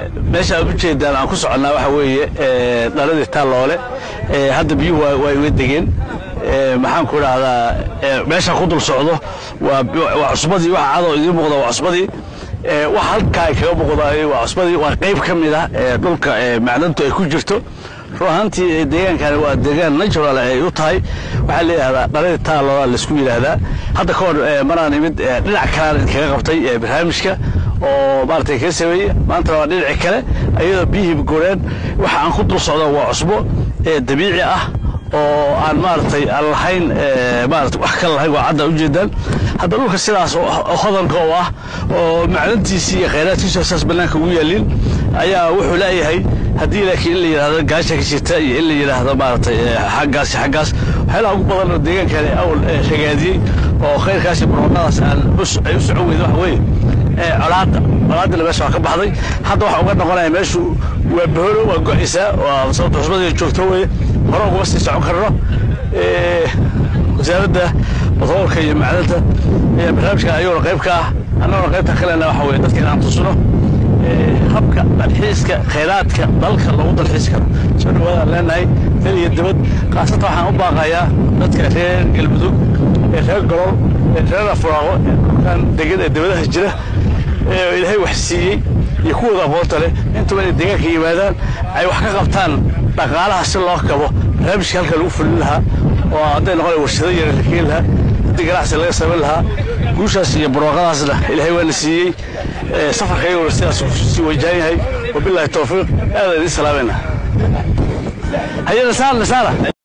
meesha aad ujeedaan aan ku soconnaa waxa weeye dhaladii taalloole hadda biyuhu waa iga degeen maxaan ku idhaahdaa meeshaan ku dul socdo waa cusbadii waxa cadoo idiin muuqda waa cusbadii waxa halkaa ay kaga muuqdaay waa cusbadii waa qayb ka mid ah dhulka macdantu ay ku jirto run ahaantii deegaankani waa deegaan natural ay u tahay waxaa layidhahdaa dhaladii taaloola laisku yidhaahdaa hadda ka hor maraan imid dhinac kalaan idinkaga qabtay barnaamijka oo maaragtay kaga sameeyey maantana waa dhinaci kale ayadoo biyihii goreen waxa aan ku dul socda waa cusbo dabiici ah oo aan maaragtay aan lahayn maarata wax kale lahayn waa cadda ujeedaan hadda dhulka sidaas hodanka oo ah oo macdantiisii iyo khayraadkiisu saas bannaanka ugu yaaliin ayaa wuxuu leeyahay haddii laakiin in la yidhahdo gaasha ka jirta iyo in la yidhaahdo maaragtay xaggaas iyo xaggaas waxyaalaha ugu badan oo deegaankani awal ragaadiyey oo khayrkaas iyo barwaaqadaas aan ay u socon weyda waxa weeye colaadda colaadina meesha waa ka baxday hadda waxa uga noqonaya meeshu waa baholo waa go'aysaa waa sababta cusbadii joogto weye hore uguma sii socon karno wasaaradda batroolka iyo macdanta barnaamijka ayuuna qayb ka ah annaguna qaybta kalena waxa weye dadka inaan tusno habka dalxiiska khayraadka dalka lagu dalxiis karo soo dhawaadaan leenahay dal iyo dibad khaasatan waxaan u baaqayaa dadka reer galmudug ee reer golol ee reer afuraaqo ee dhulkan degan ee dibadaha jira ee ilaahay wax siiyey iyo kuwooda aqoonta leh intuba inay deegaanka yimaadaan ay wax ka qabtaan dhaqaalaha si loo kabo barnaamijka halka lagu fulin lahaa oo hadday noqon warshado yara la keeni lahaa haddii ganacsi laga samayn lahaa guushaas iyo barwaaqadaasna ilaahay waana siiyey safarkayguna sidaas sii wajahan yahay wabilaahi towfiiq aadaan idiin salaamayna haye nasaar nasaara